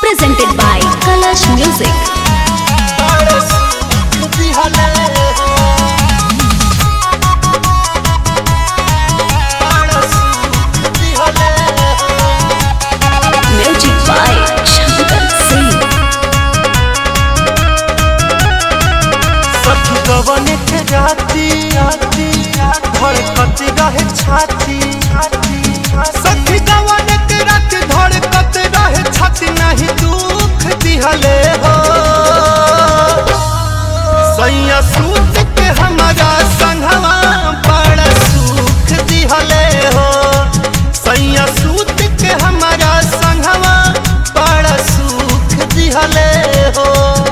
presented by Kalash Music. Music by Shankar Singh. सखुगवन के राती धड़कत रहे छाती सखी गवन के रात धड़कत रहे छाती नहीं दुख दिहले हो सैया सूत के हमारा संघवा बड़ा सुख दिहले हो सैया सूत के हमारा संघवा बड़ा सुख दिहले हो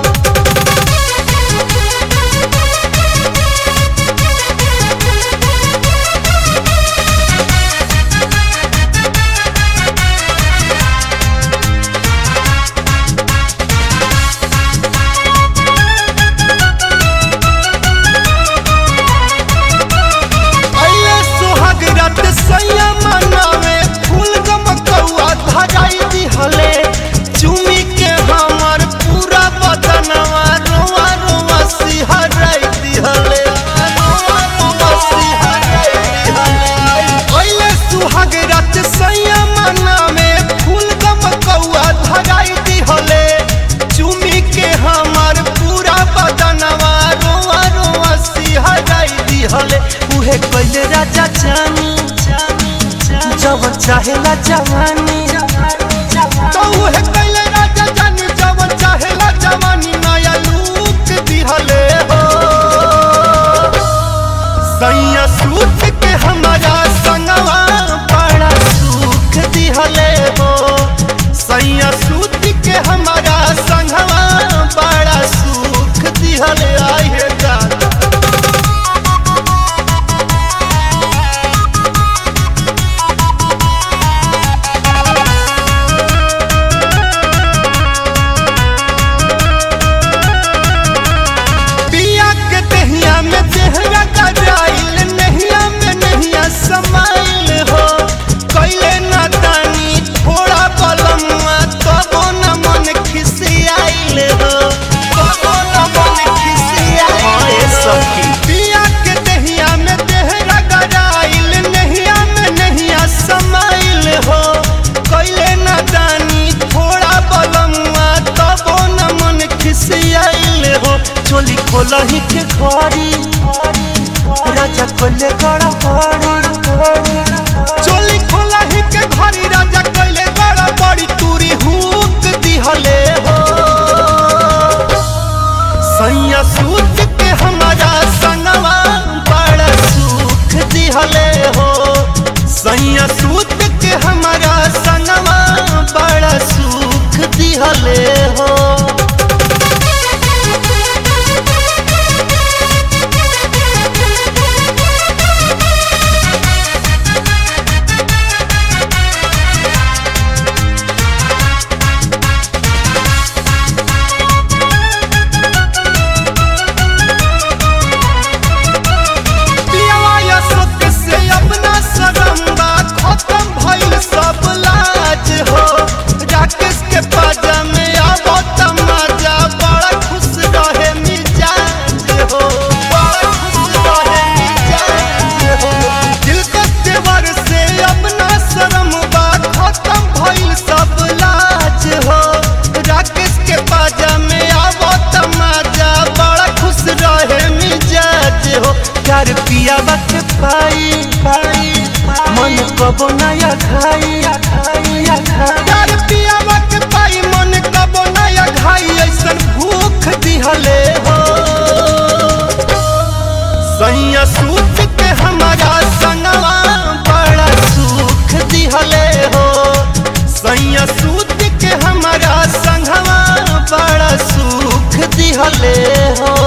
अये सुहाग रात सैया मनावे फूल गमकौआ धराई दिहले चुमी के हमर पूरा बदनवा रोआ रोआ सिहराई दिहले रोआ रोआ सिहराई दिहले अये सुहाग रात सैया मनावे फूल गमकौआ धराई दिहले चुमी के हमर पूरा बदनवा रोआ रोआ सिहराई दिहले उहे कइले राजा जानी जब चाहेला जवानी तो उहे कइले राजा जानी जब चाहेला जवानी नया लूक दिहले हो सैया सूत के हमारा संगवा बड़ा सुख दिहले हो सैया सूत के हमारा संगवा बड़ा सुख दिहले आई है जाना पिया के दहिया में देहरा गजाइल नहिया में नहिया समाइल हो कैले ना तानी थोड़ा बलमुआ तबो न मन खिसियाइल हो तबो न मन खिसियाइल सखी पिया के दहिया में देहरा गजाइल नहिया में नहिया समाइल हो कैले ना तानी थोड़ा बलमुआ तबो न मन खिसियाइल हो चोली खोलही के घरी राजा खोले गड़ा बड़ी चोली खोलही के घरी राजा खोले गड़ा बड़ी तूरी हुक दिहले हो सैया सूत के हमारा संगवा बड़ा सुख दिहले हो सैया सूत के हमारा संगवा बड़ा सुख दिहले हो पियावा यशोक से अपना सरम्बा खत्म भइल सब लाज हो राकेश के पाजा में आबो तमाजा बड़ा खुश रहे मिजाज हो बड़ा खुश रहे मिजाज हो दिल के तेवर से अपना सरम्बा खत्म भइल सब लाज हो राकेश के पाजा में आबो तमाजा बड़ा खुश रहे मिजाज हो प्यार पिया बात पाई पाई मन कबो नया खाई प्यार पिया बात पाई मन कबो नया खाई ऐसन भूख दिहले हो सैया सूत के हमारा संगवा बड़ा सुख दिहले हो सैया सूत के हमारा संगवा बड़ा सुख दिहले हो